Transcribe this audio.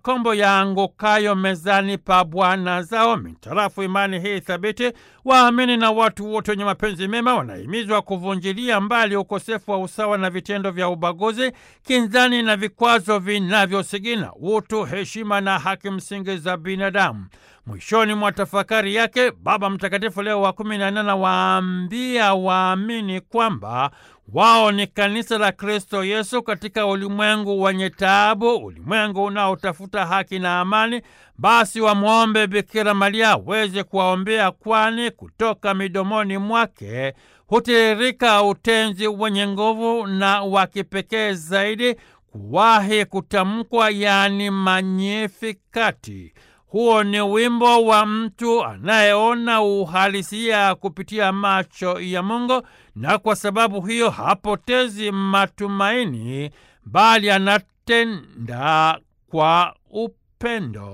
makombo yaangukayo mezani pa bwana zao. Mitarafu imani hii thabiti, waamini na watu wote wenye mapenzi mema wanahimizwa kuvunjilia mbali ukosefu wa usawa na vitendo vya ubaguzi, kinzani na vikwazo vinavyosigina utu, heshima na haki msingi za binadamu. Mwishoni mwa tafakari yake, Baba Mtakatifu Leo wa kumi na nne anawaambia waamini kwamba wao ni kanisa la Kristo Yesu katika ulimwengu wenye taabu, ulimwengu unaotafuta haki na amani. Basi wamwombe Bikira Maria aweze kuwaombea, kwani kutoka midomoni mwake hutiririka utenzi wenye nguvu na wa kipekee zaidi kuwahi kutamkwa, yaani Magnifikati. Huo ni wimbo wa mtu anayeona uhalisia kupitia macho ya Mungu, na kwa sababu hiyo hapotezi matumaini, bali anatenda kwa upendo.